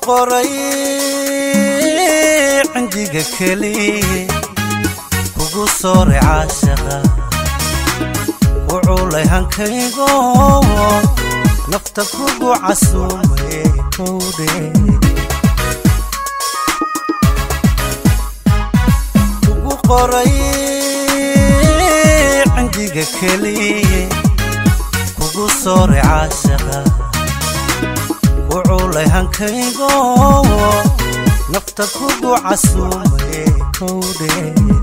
qoray cindiga keliye kugu sooray caashaqa ku culay hankaygo nafta kugu casuumay kowdhe kugu qoray cindiga keliye kugu sooray caashaqa ku culay hankaygo nafta kugu casuumay kowdhe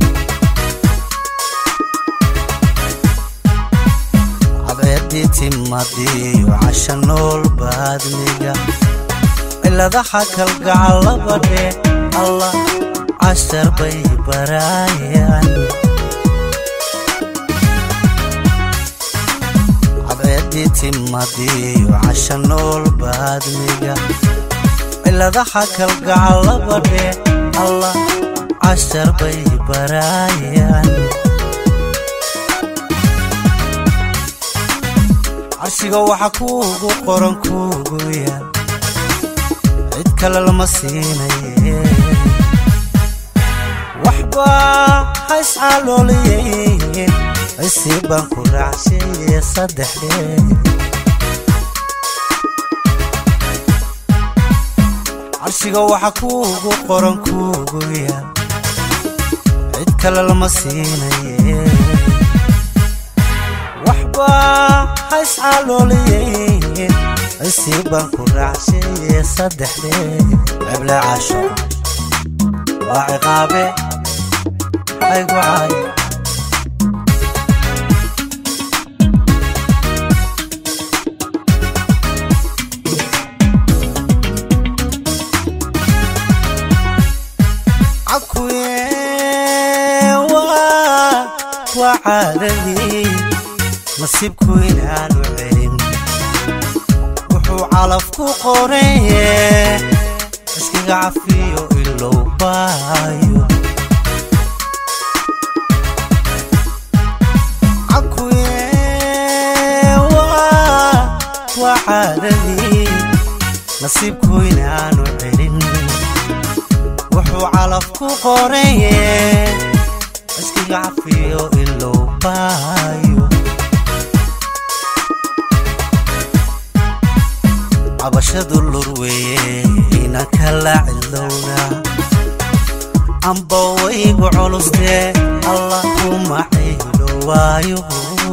cadceeddii timadiyo casha nool baadmiga ciladaha kalgacalabadhe allah cashar bay baraayaan cadceeddii timadiyo casha nool baadmiga ciladaha kalgacalabadhe allah cashar bay baraayaan carshiga waxa kuugu qoran kuugu yaal cid kale lama siinaye waxbaa hayscalooliyey cisii baan ku raacshaye saddexdee carshiga waxa kuugu qoran kuugu yaal cid kale lama siinaye waxbaa hayscalooliyey cisii baan ku raacshaye saddexdee ceble casho waa ciqaabe aygu caayo waa caadadii nasiibku inaanu celin wuxuu calaf ku qoreye iskiga cafiyo ilow baayo waa caadadii nasiibku inaanu celin wuxuu calaf ku qoreye iskiga cafiyo ilow baayo cabashadu lurweye inan kala cilowna amba waygu culustee allah kuma caylo waayo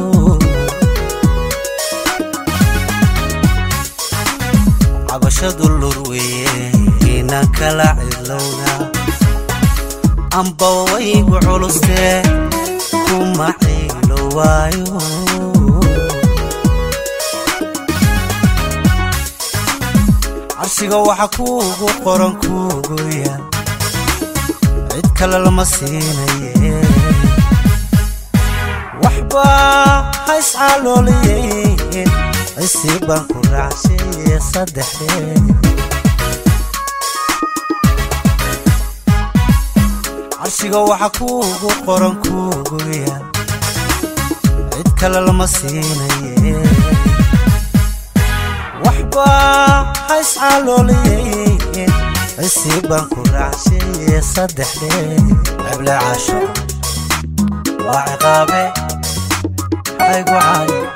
cabashadu lurweye inan kala cilowna amba waygu culustee kuma caylo waayo carshiga waxa kuugu qoran kuugu yaal cid kale lama siinaye waxbaa hayscalooliyey cisii baan ku raacshaye saddexdee carshiga waxa kuugu qoran kuugu yaal cid kale lama siinaye waxbaa hayscalooliyey cisii baan ku raacshaye saddexdee ceble casho waa ciqaabe aygu caayo